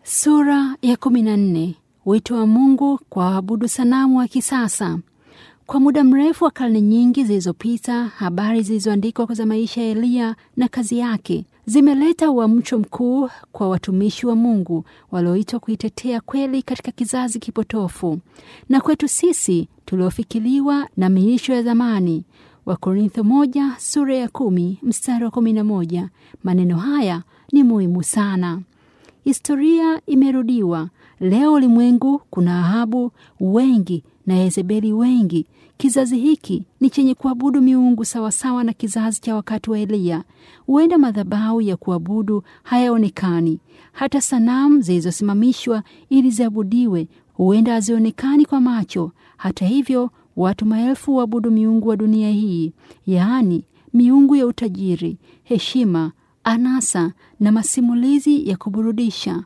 Sura ya kumi na nne. Wito wa Mungu kwa waabudu sanamu wa kisasa. Kwa muda mrefu wa karne nyingi zilizopita, habari zilizoandikwa za maisha ya Eliya na kazi yake zimeleta uamsho mkuu kwa watumishi wa Mungu walioitwa kuitetea kweli katika kizazi kipotofu, na kwetu sisi tuliofikiriwa na miisho ya zamani. Wakorintho moja sura ya kumi mstari wa kumi na moja. Maneno haya ni muhimu sana. Historia imerudiwa leo. Ulimwengu kuna Ahabu wengi na Yezebeli wengi. Kizazi hiki ni chenye kuabudu miungu sawasawa na kizazi cha wakati wa Eliya. Huenda madhabahu ya kuabudu hayaonekani, hata sanamu zilizosimamishwa ili ziabudiwe huenda hazionekani kwa macho. Hata hivyo, watu maelfu huabudu miungu wa dunia hii, yaani miungu ya utajiri, heshima anasa na masimulizi ya kuburudisha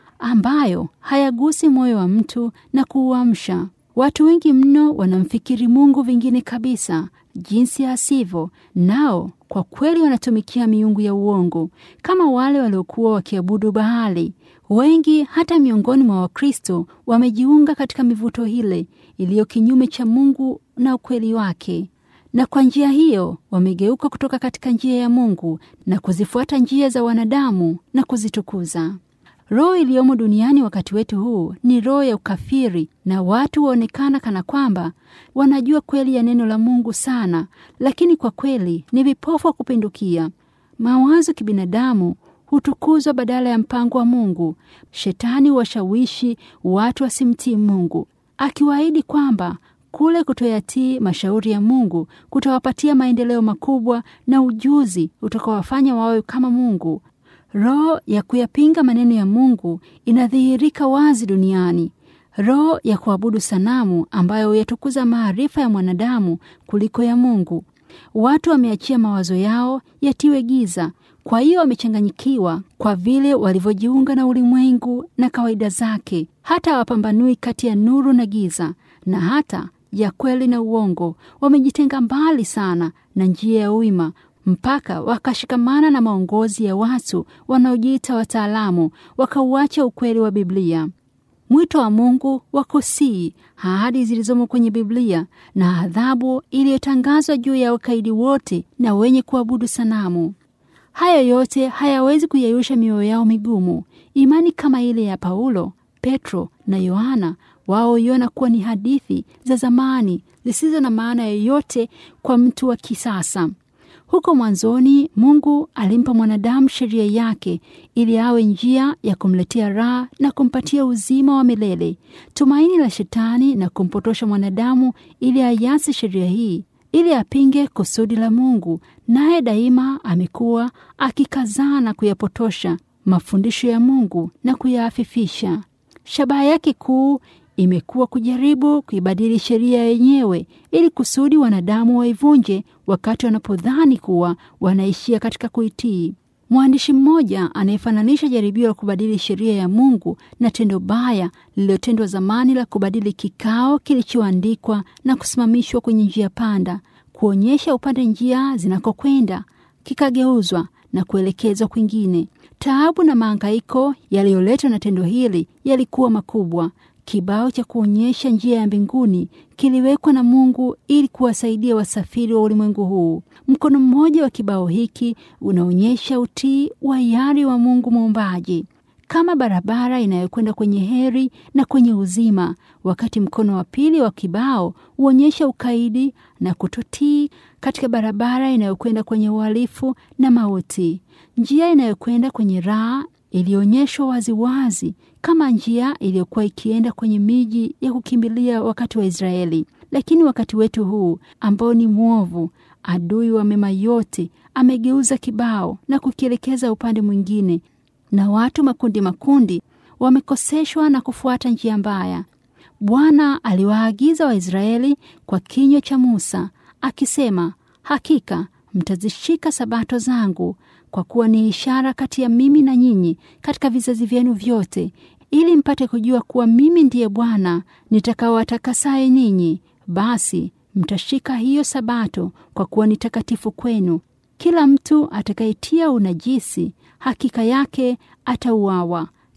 ambayo hayagusi moyo wa mtu na kuuamsha. Watu wengi mno wanamfikiri Mungu vingine kabisa jinsi asivyo, nao kwa kweli wanatumikia miungu ya uongo kama wale waliokuwa wakiabudu Baali. Wengi hata miongoni mwa Wakristo wamejiunga katika mivuto ile iliyo kinyume cha Mungu na ukweli wake na kwa njia hiyo wamegeuka kutoka katika njia ya Mungu na kuzifuata njia za wanadamu na kuzitukuza. Roho iliyomo duniani wakati wetu huu ni roho ya ukafiri, na watu waonekana kana kwamba wanajua kweli ya neno la Mungu sana, lakini kwa kweli ni vipofu wa kupindukia. Mawazo kibinadamu hutukuzwa badala ya mpango wa Mungu. Shetani washawishi watu wasimtii Mungu, akiwaahidi kwamba kule kutoyatii mashauri ya Mungu kutawapatia maendeleo makubwa na ujuzi utakaowafanya wawe kama Mungu. Roho ya kuyapinga maneno ya Mungu inadhihirika wazi duniani, roho ya kuabudu sanamu ambayo huyatukuza maarifa ya mwanadamu kuliko ya Mungu. Watu wameachia mawazo yao yatiwe giza, kwa hiyo wamechanganyikiwa kwa vile walivyojiunga na ulimwengu na kawaida zake, hata hawapambanui kati ya nuru na giza na hata ya kweli na uongo. Wamejitenga mbali sana na njia ya wima mpaka wakashikamana na maongozi ya watu wanaojiita wataalamu, wakauacha ukweli wa Biblia. Mwito wa Mungu wa kusii ahadi zilizomo kwenye Biblia na adhabu iliyotangazwa juu ya wakaidi wote na wenye kuabudu sanamu. Hayo yote hayawezi kuyeyusha mioyo yao migumu. Imani kama ile ya Paulo, Petro na Yohana wao iona kuwa ni hadithi za zamani zisizo na maana yoyote kwa mtu wa kisasa. Huko mwanzoni, Mungu alimpa mwanadamu sheria yake ili awe njia ya kumletea raha na kumpatia uzima wa milele. Tumaini la Shetani na kumpotosha mwanadamu ili aiasi sheria hii ili apinge kusudi la Mungu, naye daima amekuwa akikazana kuyapotosha mafundisho ya Mungu na kuyaafifisha. Shabaha yake kuu imekuwa kujaribu kuibadili sheria yenyewe ili kusudi wanadamu waivunje wakati wanapodhani kuwa wanaishia katika kuitii. Mwandishi mmoja anayefananisha jaribio la kubadili sheria ya Mungu na tendo baya lililotendwa zamani la kubadili kikao kilichoandikwa na kusimamishwa kwenye njia panda, kuonyesha upande njia zinakokwenda, kikageuzwa na kuelekezwa kwingine. Taabu na mahangaiko yaliyoletwa na tendo hili yalikuwa makubwa. Kibao cha kuonyesha njia ya mbinguni kiliwekwa na Mungu ili kuwasaidia wasafiri wa ulimwengu huu. Mkono mmoja wa kibao hiki unaonyesha utii wa hiari wa Mungu muumbaji kama barabara inayokwenda kwenye heri na kwenye uzima, wakati mkono wa pili wa kibao huonyesha ukaidi na kutotii katika barabara inayokwenda kwenye uhalifu na mauti. Njia inayokwenda kwenye raha ilionyeshwa waziwazi kama njia iliyokuwa ikienda kwenye miji ya kukimbilia wakati wa Israeli. Lakini wakati wetu huu ambao ni mwovu, adui wa mema yote, amegeuza kibao na kukielekeza upande mwingine, na watu makundi makundi wamekoseshwa na kufuata njia mbaya. Bwana aliwaagiza Waisraeli kwa kinywa cha Musa akisema, hakika mtazishika sabato zangu kwa kuwa ni ishara kati ya mimi na nyinyi katika vizazi vyenu vyote, ili mpate kujua kuwa mimi ndiye Bwana nitakawatakasaye ninyi. Basi mtashika hiyo sabato, kwa kuwa ni takatifu kwenu. Kila mtu atakayetia unajisi, hakika yake atauawa.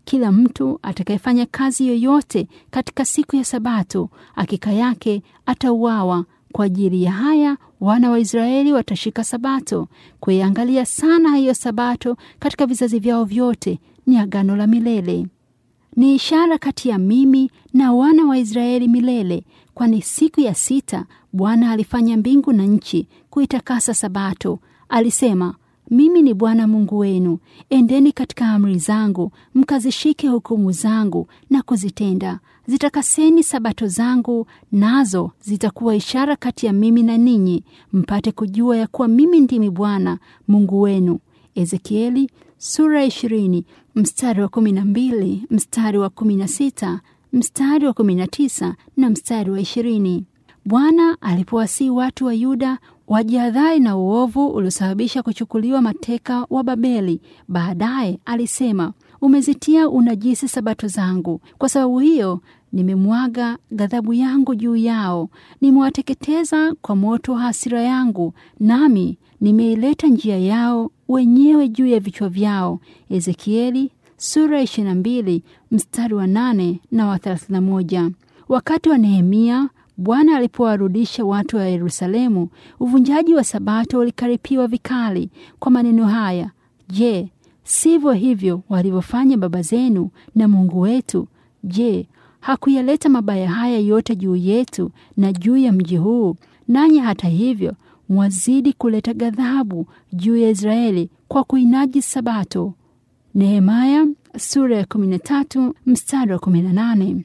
Kila mtu atakayefanya kazi yoyote katika siku ya Sabato, hakika yake atauawa. Kwa ajili ya haya wana wa Israeli watashika Sabato. Kuiangalia sana hiyo Sabato katika vizazi vyao vyote ni agano la milele, ni ishara kati ya mimi na wana wa Israeli milele, kwani siku ya sita Bwana alifanya mbingu na nchi, kuitakasa Sabato. Alisema, mimi ni Bwana Mungu wenu, endeni katika amri zangu, mkazishike hukumu zangu na kuzitenda. Zitakaseni sabato zangu, nazo zitakuwa ishara kati ya mimi na ninyi, mpate kujua ya kuwa mimi ndimi Bwana Mungu wenu. Ezekieli sura ya ishirini mstari wa kumi na mbili mstari wa kumi na sita mstari wa kumi na tisa na mstari wa ishirini. Bwana alipowasii watu wa Yuda wajihadhari na uovu uliosababisha kuchukuliwa mateka wa Babeli, baadaye alisema, umezitia unajisi sabato zangu. Kwa sababu hiyo nimemwaga ghadhabu yangu juu yao, nimewateketeza kwa moto wa hasira yangu, nami nimeileta njia yao wenyewe juu ya vichwa vyao. Ezekieli sura 22 mstari wa 8 na wa 31. Wakati wa Nehemia Bwana alipowarudisha watu wa Yerusalemu, uvunjaji wa sabato ulikaripiwa vikali kwa maneno haya: Je, sivyo hivyo walivyofanya baba zenu na Mungu wetu? Je, hakuyaleta mabaya haya yote juu yetu na juu ya mji huu? Nanyi hata hivyo mwazidi kuleta ghadhabu juu ya Israeli kwa kuinaji sabato. Nehemaya sura ya 13 mstari wa 18.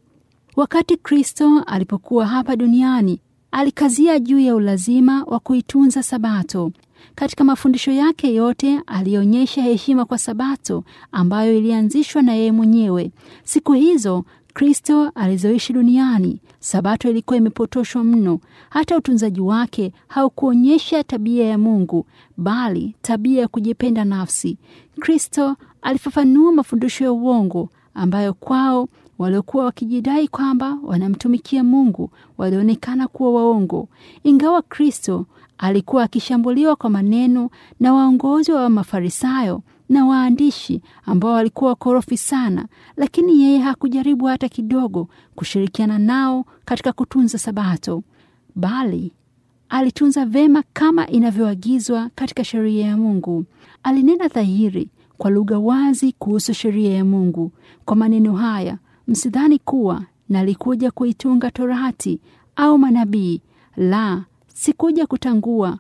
Wakati Kristo alipokuwa hapa duniani alikazia juu ya ulazima wa kuitunza Sabato. Katika mafundisho yake yote alionyesha heshima kwa Sabato ambayo ilianzishwa na yeye mwenyewe. Siku hizo Kristo alizoishi duniani, Sabato ilikuwa imepotoshwa mno. Hata utunzaji wake haukuonyesha tabia ya Mungu, bali tabia ya kujipenda nafsi. Kristo alifafanua mafundisho ya uongo ambayo kwao waliokuwa wakijidai kwamba wanamtumikia Mungu walionekana kuwa waongo. Ingawa Kristo alikuwa akishambuliwa kwa maneno na waongozi wa Mafarisayo na waandishi ambao walikuwa wakorofi sana, lakini yeye hakujaribu hata kidogo kushirikiana nao katika kutunza Sabato, bali alitunza vema kama inavyoagizwa katika sheria ya Mungu. Alinena dhahiri kwa lugha wazi kuhusu sheria ya Mungu. Kwa maneno haya Msidhani kuwa nalikuja kuitunga Torati au manabii. La, sikuja kutangua,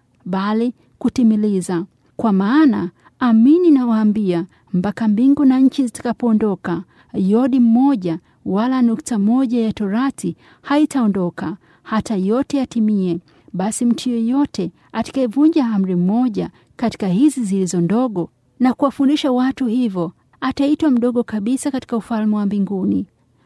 bali kutimiliza. Kwa maana amini nawaambia, mpaka mbingu na nchi zitakapoondoka, yodi mmoja wala nukta moja ya Torati haitaondoka hata yote yatimie. Basi mtu yeyote atakayevunja amri moja katika hizi zilizo ndogo na kuwafundisha watu hivyo ataitwa mdogo kabisa katika ufalme wa mbinguni,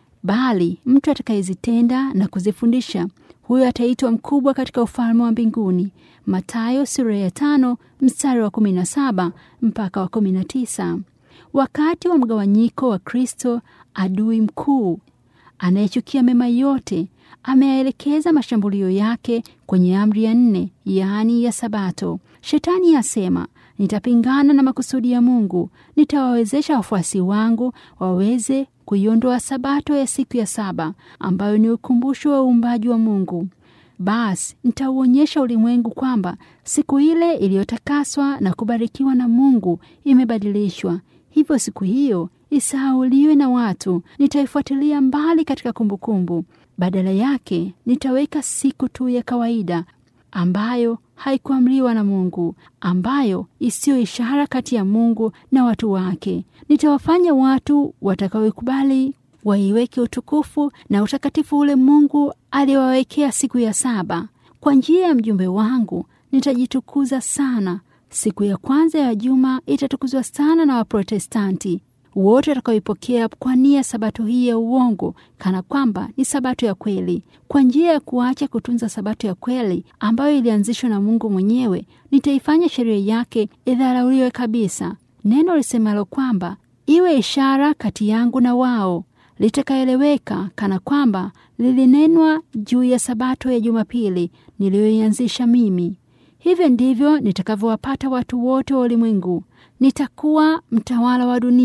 bali mtu atakayezitenda na kuzifundisha, huyo ataitwa mkubwa katika ufalme wa mbinguni. Mathayo sura ya tano mstari wa kumi na saba mpaka wa kumi na tisa. Wakati wa mgawanyiko wa Kristo, adui mkuu anayechukia mema yote ameyaelekeza mashambulio yake kwenye amri ya nne, yaani ya Sabato. Shetani asema Nitapingana na makusudi ya Mungu, nitawawezesha wafuasi wangu waweze kuiondoa sabato ya siku ya saba ambayo ni ukumbusho wa uumbaji wa Mungu. Basi nitauonyesha ulimwengu kwamba siku ile iliyotakaswa na kubarikiwa na Mungu imebadilishwa, hivyo siku hiyo isahauliwe na watu. Nitaifuatilia mbali katika kumbukumbu, badala yake nitaweka siku tu ya kawaida ambayo haikuamriwa na Mungu, ambayo isiyo ishara kati ya Mungu na watu wake. Nitawafanya watu watakaoikubali waiweke utukufu na utakatifu ule Mungu aliwawekea siku ya saba. Kwa njia ya mjumbe wangu nitajitukuza sana. Siku ya kwanza ya juma itatukuzwa sana na Waprotestanti wote watakaoipokea kwa nia sabato hii ya uongo, kana kwamba ni sabato ya kweli. Kwa njia ya kuacha kutunza sabato ya kweli ambayo ilianzishwa na Mungu mwenyewe, nitaifanya sheria yake idharauliwe kabisa. Neno lisemalo kwamba iwe ishara kati yangu na wao litakaeleweka, kana kwamba lilinenwa juu ya sabato ya Jumapili niliyoianzisha mimi. Hivyo ndivyo nitakavyowapata watu wote wa ulimwengu. Nitakuwa mtawala wa dunia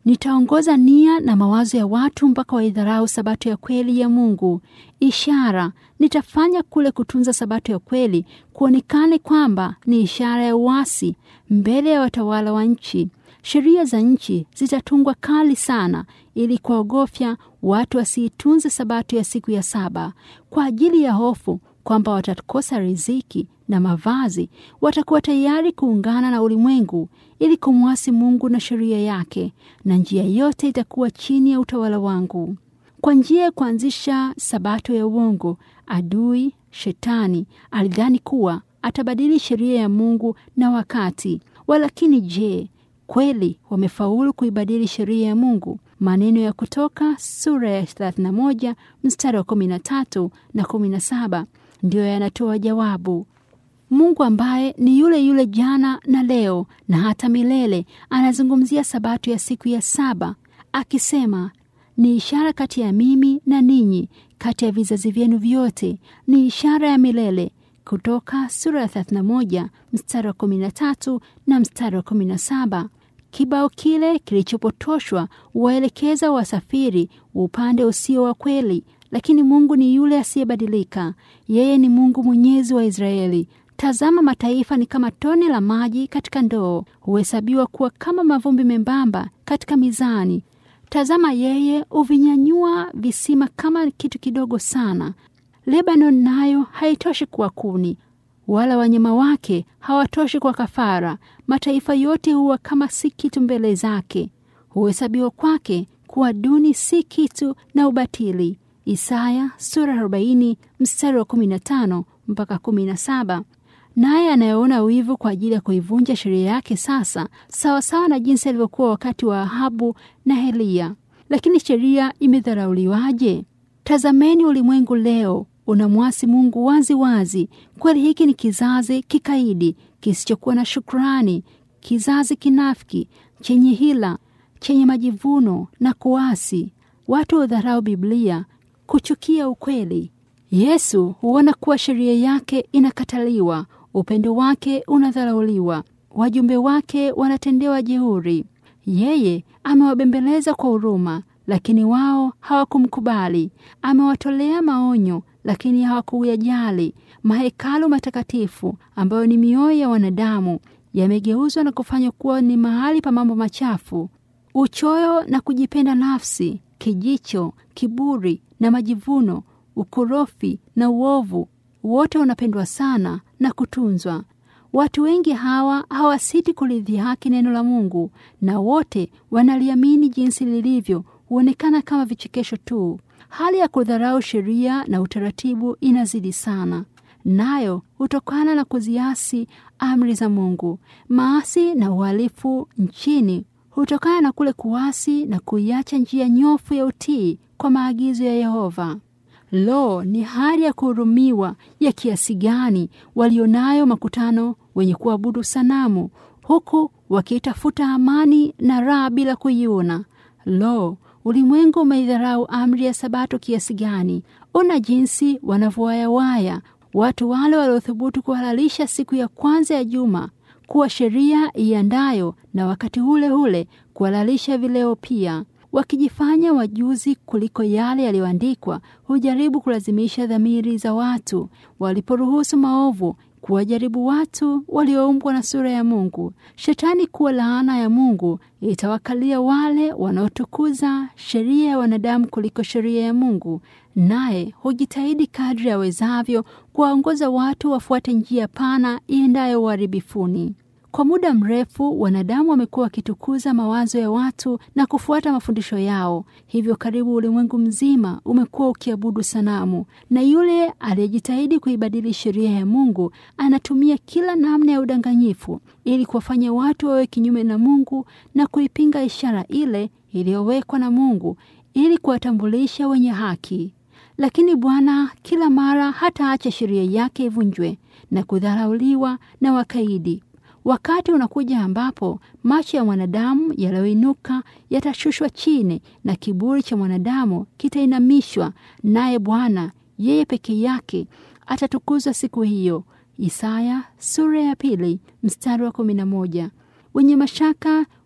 Nitaongoza nia na mawazo ya watu mpaka waidharau sabato ya kweli ya Mungu. Ishara, nitafanya kule kutunza sabato ya kweli kuonekane kwamba ni ishara ya uasi mbele ya watawala wa nchi. Sheria za nchi zitatungwa kali sana, ili kuwaogofya watu wasiitunze sabato ya siku ya saba, kwa ajili ya hofu kwamba watakosa riziki na mavazi. Watakuwa tayari kuungana na ulimwengu ili kumwasi Mungu na sheria yake, na njia yote itakuwa chini ya utawala wangu. Kwa njia ya kuanzisha sabato ya uongo, adui Shetani alidhani kuwa atabadili sheria ya Mungu na wakati. Walakini je, kweli wamefaulu kuibadili sheria ya Mungu? Maneno ya Kutoka sura ya 31 mstari wa 13 na 17 ndiyo yanatoa jawabu. Mungu ambaye ni yule yule jana na leo na hata milele anazungumzia sabato ya siku ya saba akisema, ni ishara kati ya mimi na ninyi, kati ya vizazi vyenu vyote, ni ishara ya milele. Kutoka sura ya 31 mstari wa 13 na mstari wa 17. Kibao kile kilichopotoshwa waelekeza wasafiri upande usio wa kweli, lakini Mungu ni yule asiyebadilika. Yeye ni Mungu mwenyezi wa Israeli. Tazama, mataifa ni kama tone la maji katika ndoo, huhesabiwa kuwa kama mavumbi membamba katika mizani. Tazama, yeye huvinyanyua visima kama kitu kidogo sana. Lebanon nayo haitoshi kuwa kuni, wala wanyama wake hawatoshi kwa kafara. Mataifa yote huwa kama si kitu mbele zake, huhesabiwa kwake kuwa duni, si kitu na ubatili. Isaya sura 40 mstari wa 15 mpaka 17. Naye anayeona wivu kwa ajili ya kuivunja sheria yake sasa, sawasawa na jinsi alivyokuwa wakati wa Ahabu na Eliya. Lakini sheria imedharauliwaje? Tazameni ulimwengu leo unamwasi Mungu wazi wazi. Kweli hiki ni kizazi kikaidi kisichokuwa na shukrani, kizazi kinafiki chenye hila, chenye majivuno na kuasi. Watu hudharau Biblia, kuchukia ukweli. Yesu huona kuwa sheria yake inakataliwa, upendo wake unadharauliwa, wajumbe wake wanatendewa jeuri. Yeye amewabembeleza kwa huruma, lakini wao hawakumkubali. Amewatolea maonyo, lakini hawakuyajali. Mahekalu matakatifu ambayo ni mioyo ya wanadamu yamegeuzwa na kufanywa kuwa ni mahali pa mambo machafu, uchoyo na kujipenda nafsi, kijicho, kiburi na majivuno, ukorofi na uovu, wote unapendwa sana na kutunzwa. Watu wengi hawa hawasiti kulidhihaki neno la Mungu, na wote wanaliamini jinsi lilivyo, huonekana kama vichekesho tu. Hali ya kudharau sheria na utaratibu inazidi sana, nayo hutokana na kuziasi amri za Mungu. Maasi na uhalifu nchini hutokana na kule kuasi na kuiacha njia nyofu ya utii kwa maagizo ya Yehova. Lo, ni hali ya kuhurumiwa ya kiasi gani walionayo makutano wenye kuabudu sanamu, huku wakiitafuta amani na raha bila kuiona. Lo, ulimwengu umeidharau amri ya Sabato kiasi gani! Ona jinsi wanavyowayawaya watu wale waliothubutu kuhalalisha siku ya kwanza ya juma kuwa sheria iandayo, na wakati ule ule kuhalalisha vileo pia wakijifanya wajuzi kuliko yale yaliyoandikwa, hujaribu kulazimisha dhamiri za watu waliporuhusu maovu kuwajaribu watu walioumbwa na sura ya Mungu. Shetani kuwa laana ya Mungu itawakalia wale wanaotukuza sheria ya wanadamu kuliko sheria ya Mungu, naye hujitahidi kadri awezavyo kuwaongoza watu wafuate njia pana iendayo uharibifuni. Kwa muda mrefu wanadamu wamekuwa wakitukuza mawazo ya watu na kufuata mafundisho yao. Hivyo karibu ulimwengu mzima umekuwa ukiabudu sanamu, na yule aliyejitahidi kuibadili sheria ya Mungu anatumia kila namna ya udanganyifu ili kuwafanya watu wawe kinyume na Mungu na kuipinga ishara ile iliyowekwa na Mungu ili kuwatambulisha wenye haki. Lakini Bwana kila mara hataacha sheria yake ivunjwe na kudharauliwa na wakaidi. Wakati unakuja ambapo macho ya mwanadamu yaliyoinuka yatashushwa chini na kiburi cha mwanadamu kitainamishwa, naye Bwana yeye peke yake atatukuzwa siku hiyo. Isaya sura ya pili mstari wa kumi na moja. Wenye mashaka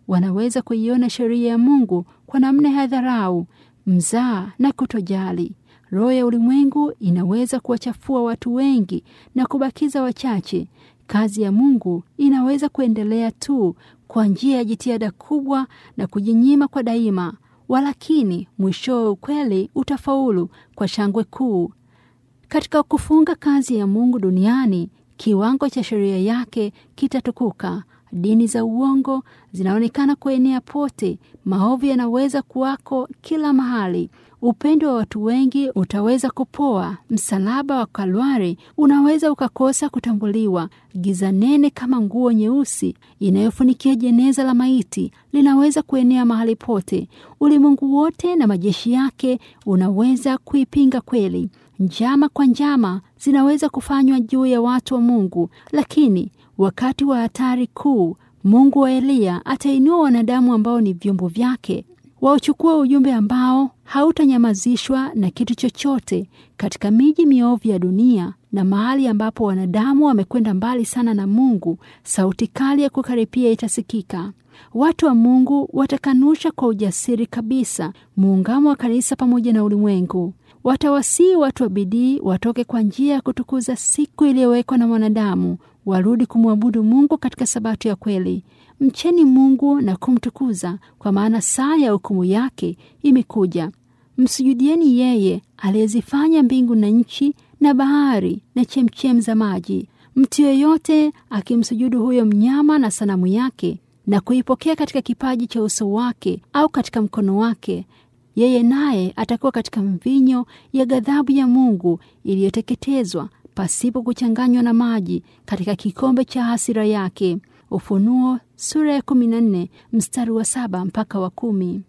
wanaweza kuiona sheria ya Mungu kwa namna ya dharau, mzaa na kutojali. Roho ya ulimwengu inaweza kuwachafua watu wengi na kubakiza wachache. Kazi ya Mungu inaweza kuendelea tu kwa njia ya jitihada kubwa na kujinyima kwa daima, walakini mwishowe ukweli utafaulu kwa shangwe kuu. Katika kufunga kazi ya Mungu duniani, kiwango cha sheria yake kitatukuka. Dini za uongo zinaonekana kuenea pote. Maovu yanaweza kuwako kila mahali. Upendo wa watu wengi utaweza kupoa. Msalaba wa Kalwari unaweza ukakosa kutambuliwa. Giza nene kama nguo nyeusi inayofunikia jeneza la maiti linaweza kuenea mahali pote. Ulimwengu wote na majeshi yake unaweza kuipinga kweli. Njama kwa njama zinaweza kufanywa juu ya watu wa Mungu, lakini wakati wa hatari kuu, Mungu wa Eliya atainua wanadamu ambao ni vyombo vyake wauchukua ujumbe ambao hautanyamazishwa na kitu chochote katika miji miovu ya dunia na mahali ambapo wanadamu wamekwenda mbali sana na Mungu. Sauti kali ya kukaripia itasikika. Watu wa Mungu watakanusha kwa ujasiri kabisa muungamo wa kanisa pamoja na ulimwengu. Watawasii watu wa bidii watoke kwa njia ya kutukuza siku iliyowekwa na mwanadamu, warudi kumwabudu Mungu katika sabato ya kweli. Mcheni Mungu na kumtukuza, kwa maana saa ya hukumu yake imekuja. Msujudieni yeye aliyezifanya mbingu na nchi na bahari na chemchem za maji. Mtu yeyote akimsujudu huyo mnyama na sanamu yake na kuipokea katika kipaji cha uso wake au katika mkono wake, yeye naye atakuwa katika mvinyo ya ghadhabu ya Mungu iliyoteketezwa pasipo kuchanganywa na maji katika kikombe cha hasira yake. Ufunuo sura ya kumi na nne mstari wa saba mpaka wa kumi.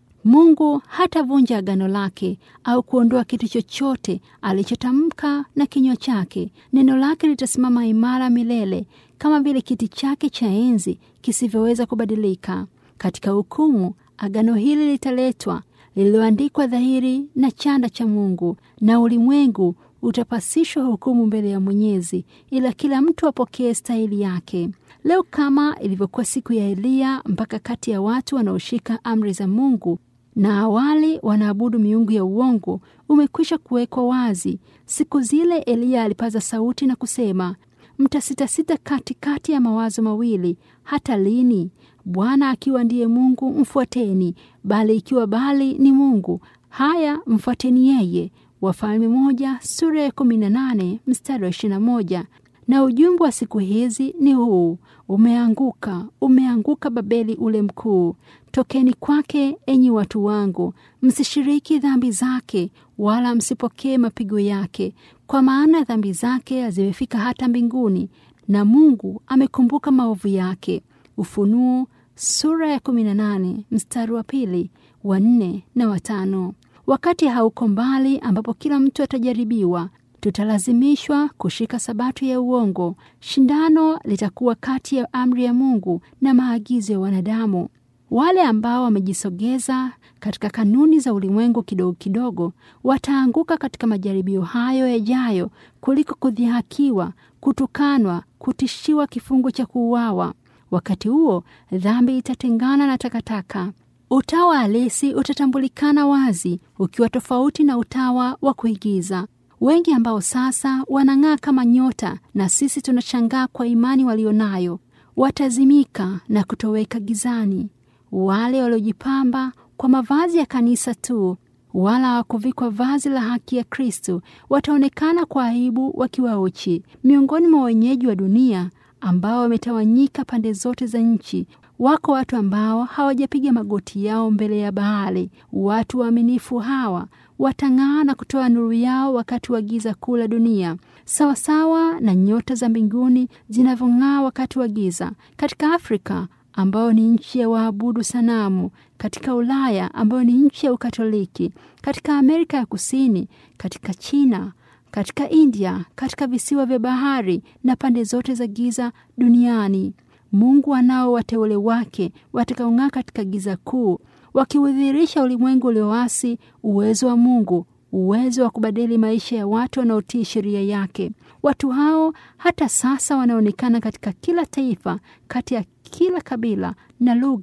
Mungu hatavunja agano lake au kuondoa kitu chochote alichotamka na kinywa chake. Neno lake litasimama imara milele, kama vile kiti chake cha enzi kisivyoweza kubadilika. Katika hukumu, agano hili litaletwa lililoandikwa dhahiri na chanda cha Mungu, na ulimwengu utapasishwa hukumu mbele ya Mwenyezi, ila kila mtu apokee stahili yake. Leo kama ilivyokuwa siku ya Eliya, mpaka kati ya watu wanaoshika amri za Mungu na awali wanaabudu miungu ya uongo umekwisha kuwekwa wazi. Siku zile Eliya alipaza sauti na kusema, mtasitasita katikati ya mawazo mawili hata lini? Bwana akiwa ndiye Mungu mfuateni, bali ikiwa bali ni Mungu, haya mfuateni yeye. Wafalme moja sura ya kumi na nane mstari wa ishirini na moja. Na ujumbe wa siku hizi ni huu: umeanguka, umeanguka Babeli ule mkuu. Tokeni kwake, enyi watu wangu, msishiriki dhambi zake, wala msipokee mapigo yake, kwa maana dhambi zake zimefika hata mbinguni, na Mungu amekumbuka maovu yake. Ufunuo sura ya 18 mstari wa pili, wa nne na watano. Wakati hauko mbali ambapo kila mtu atajaribiwa tutalazimishwa kushika sabato ya uongo. Shindano litakuwa kati ya amri ya Mungu na maagizo ya wanadamu. Wale ambao wamejisogeza katika kanuni za ulimwengu kidogo kidogo wataanguka katika majaribio hayo yajayo kuliko kudhihakiwa, kutukanwa, kutishiwa kifungo cha kuuawa. Wakati huo dhambi itatengana na takataka. Utawa halisi utatambulikana wazi, ukiwa tofauti na utawa wa kuigiza. Wengi ambao sasa wanang'aa kama nyota na sisi tunashangaa kwa imani walionayo, watazimika na kutoweka gizani. Wale waliojipamba kwa mavazi ya kanisa tu, wala hawakuvikwa vazi la haki ya Kristo, wataonekana kwa aibu wakiwa uchi. Miongoni mwa wenyeji wa dunia ambao wametawanyika pande zote za nchi, wako watu ambao hawajapiga magoti yao mbele ya Baali. Watu waaminifu hawa watang'aa na kutoa nuru yao wakati wa giza kuu la dunia, sawasawa na nyota za mbinguni zinavyong'aa wakati wa giza. Katika Afrika ambayo ni nchi ya waabudu sanamu, katika Ulaya ambayo ni nchi ya Ukatoliki, katika Amerika ya Kusini, katika China, katika India, katika visiwa vya bahari na pande zote za giza duniani, Mungu anao wateule wake watakaong'aa katika giza kuu wakiudhihirisha ulimwengu ulioasi uwezo wa Mungu, uwezo wa kubadili maisha ya watu wanaotii sheria yake. Watu hao hata sasa wanaonekana katika kila taifa, kati ya kila kabila na lugha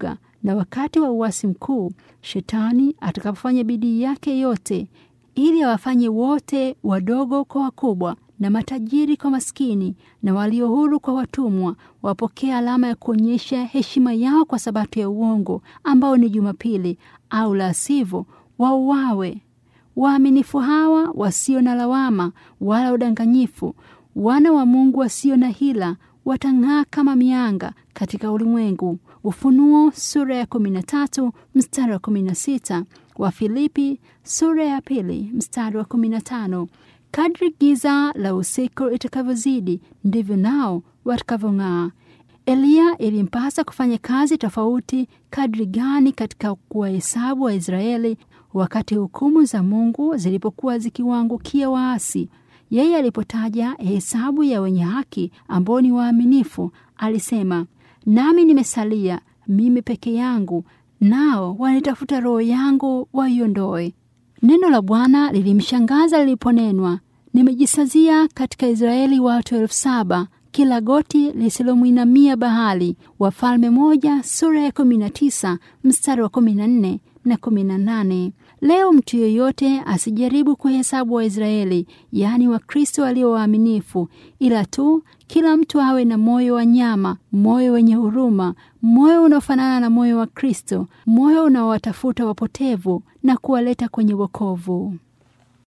na wakati wa uasi mkuu, shetani atakapofanya bidii yake yote ili awafanye wote wadogo kwa wakubwa na matajiri kwa maskini na walio huru kwa watumwa wapokee alama ya kuonyesha heshima yao kwa sabato ya uongo ambao ni Jumapili, au la sivyo wauawe. Waaminifu hawa wasio na lawama wala udanganyifu, wana wa Mungu wasio na hila, watang'aa kama mianga katika ulimwengu. Ufunuo sura ya 13 mstari wa 16, wa Filipi sura ya pili mstari wa 15. Kadri giza la usiku itakavyozidi ndivyo nao watakavyong'aa. Eliya ilimpasa kufanya kazi tofauti kadri gani katika kuwahesabu Waisraeli wakati hukumu za Mungu zilipokuwa zikiwaangukia waasi. Yeye alipotaja hesabu ya wenye haki ambao ni waaminifu, alisema, nami nimesalia mimi peke yangu, nao wanitafuta roho yangu waiondoe. Neno la Bwana lilimshangaza liliponenwa, nimejisazia katika Israeli watu elfu saba kila goti lisilomwinamia Bahali. Wafalme moja sura ya 19 mstari wa 14 na 18. Leo mtu yeyote asijaribu kuhesabu Waisraeli, yaani Wakristo walio waaminifu, ila tu kila mtu awe na moyo wa nyama, moyo wenye huruma, moyo unaofanana na moyo wa Kristo, moyo unaowatafuta wapotevu na kuwaleta kwenye wokovu.